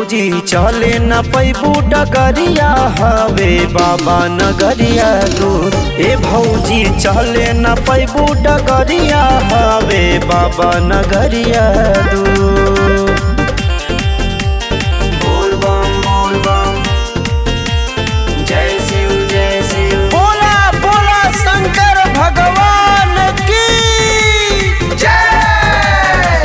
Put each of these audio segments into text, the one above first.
भौजी चले न पैबू डगरिया हवे बाबा नगरिया दूर ए भौजी चले न पैबू डगरिया हवे बाबा नगरिया दूर बोल बम बोल बम जय शिव जय शिव बोला बोला शंकर भगवान की जय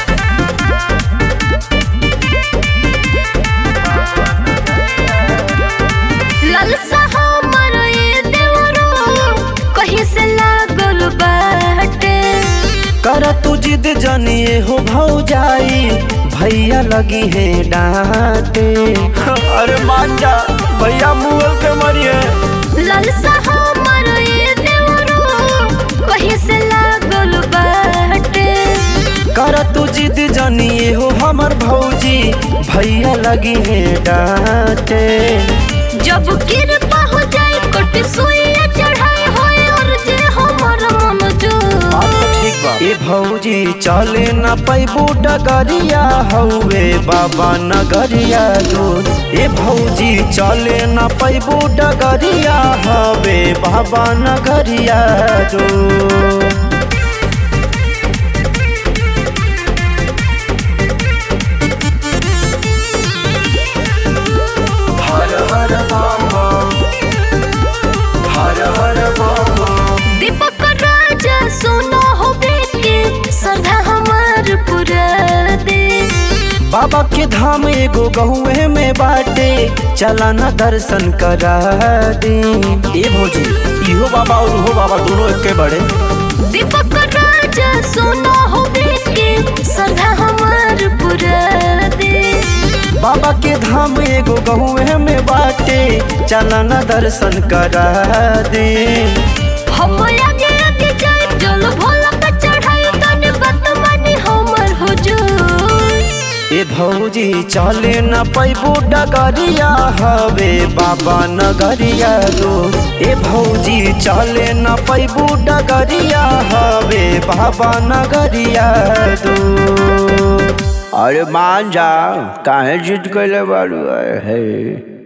ललसा हमर ए देवरो कहीं से लागल बाटे कर तू जिद जनिए हो भौजाई भैया लगी है डांटे अरे मान जा भैया मुगल के मरिए ललसा हमर ए देवरो कहीं से लागल बाटे कर तू जिद जनिए हो हमर भौजी भैया लगी है डांटे जब कृपा हो जाए कोट सुइया चढ़ाई होए और जे हमर मन जो ठीक बा ए भौजी चले न पैबू डगरिया हौवे बाबा नगरिया दूर ए भौजी चले न पैबू डगरिया हवे बाबा नगरिया दूर हर हर बम बम हर हर बम बम दीपक राजा सोना हो बेटे श्रद्धा हमार पूरा दे बाबा के धाम एगो गहुए में बाटे चला न दर्शन करा दे ए भौजी इहो बाबा और उहो बाबा दोनों एके बड़े दीपक राजा सोना हो बेटे श्रद्धा हमार पूरा दे बाबा के धाम एगो गहुए में बाटे चला न दर्शन करा दे हम आगे आगे जाए चल भोला पे चढ़ाई तने बात मानी हमर हुजूर ए भौजी चले न पैबू डगरिया हवे बाबा नगरिया दो ए भौजी चले न पैबू डगरिया हवे बाबा नगरिया दो अरे मान जा काहे जिद कैले बारू है